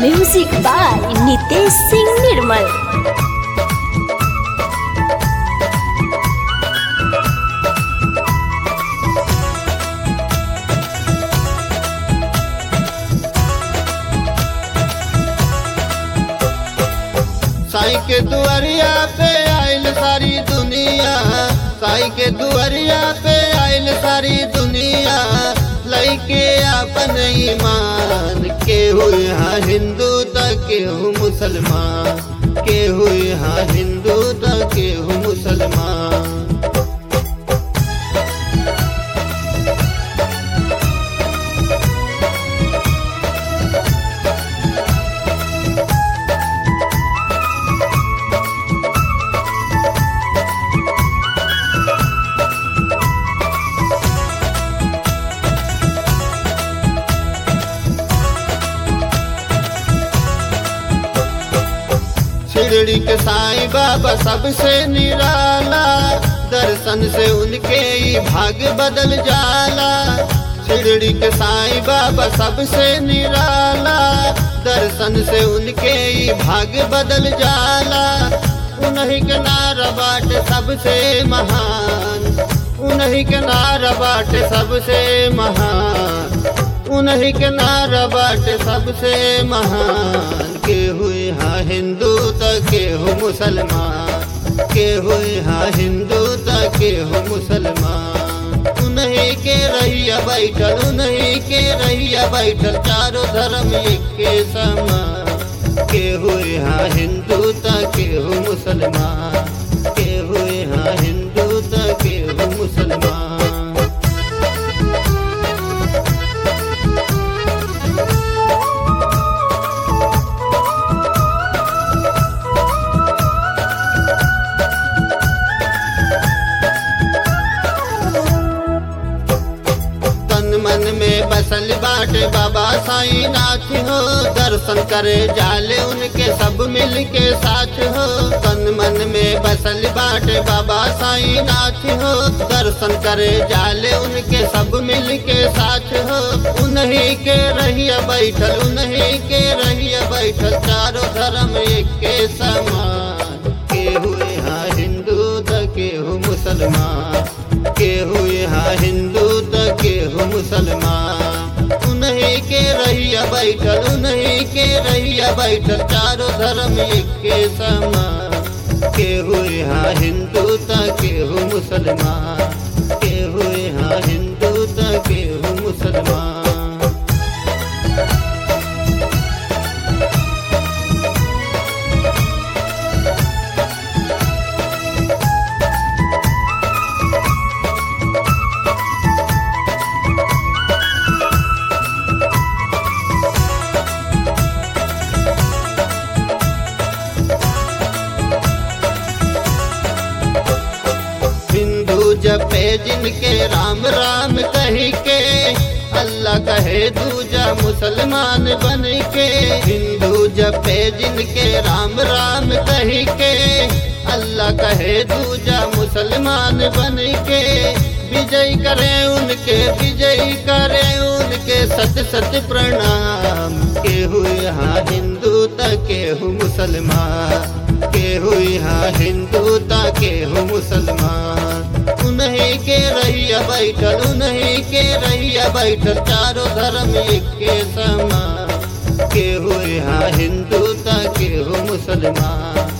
music by Nitesh Singh Nirmal Sai के दुआरिया पे आइल सारी दुनिया साई के दुआरिया पे आइल सारी दुनिया लैके अपन ईमान के हुए हाँ हिंदू तक के हूँ मुसलमान के हुए हाँ हिंदू तक के हूँ मुसलमान शिरडी के साईं बाबा सबसे निराला दर्शन से उनके ही भाग्य बदल जाला शिरडी के साईं बाबा सबसे निराला दर्शन से उनके ही भाग्य बदल जाला उन्हीं के नारा बाट सबसे महान उन्हीं के नारा बाट सबसे महान उन्हीं के नारा बाट सबसे महान के हुए हाँ हिंदू तक के हो मुसलमान के हुए हाँ हिंदू तक के हो मुसलमान उन्हीं के रहिया बैठल उन्हीं के रहिया बैठल चारों धर्म एक के समान के हुए हाँ हिंदू तक के हो मुसलमान के हुए हाँ हिंदू तक के हो मुसलमान तन मन में बसल बाटे बाबा साईं नाथ हो दर्शन करे जाले उनके सब मिल के साथ हो तन मन में बसल बाटे बाबा साईं नाथ हो दर्शन करे जाले उनके सब मिल के साथ हो उन्हीं के रहिया बैठल उन्हीं के रहिया बैठल चारों धर्म एक के समान के हुए हाँ हिंदू त के हो मुसलमान के हुए हाँ हिंदू त के हो मुसलमान उन्हीं के रहिया बैठल उन्हीं के रहिया बैठल चारों धर्म एक के समान के हुए हाँ हिंदू त के हो मुसलमान के हुए हाँ हिंदू त के हो मुसलमान हिंदू जपे जिनके राम राम कही के अल्लाह कहे दूजा मुसलमान बन के हिंदू जपे जिनके राम राम कही के अल्लाह कहे दूजा मुसलमान बन के विजय करे उनके विजय करे उनके सत सत प्रणाम के हुए हाँ हिंदू तक के हूँ मुसलमान के हुई हाँ हिंदू ताके हो मुसलमान उन्हीं के रहिया बैठल उन्हीं के रहिया बैठल चारों धर्म एक के समान के हुए हाँ हिंदू ताके हो मुसलमान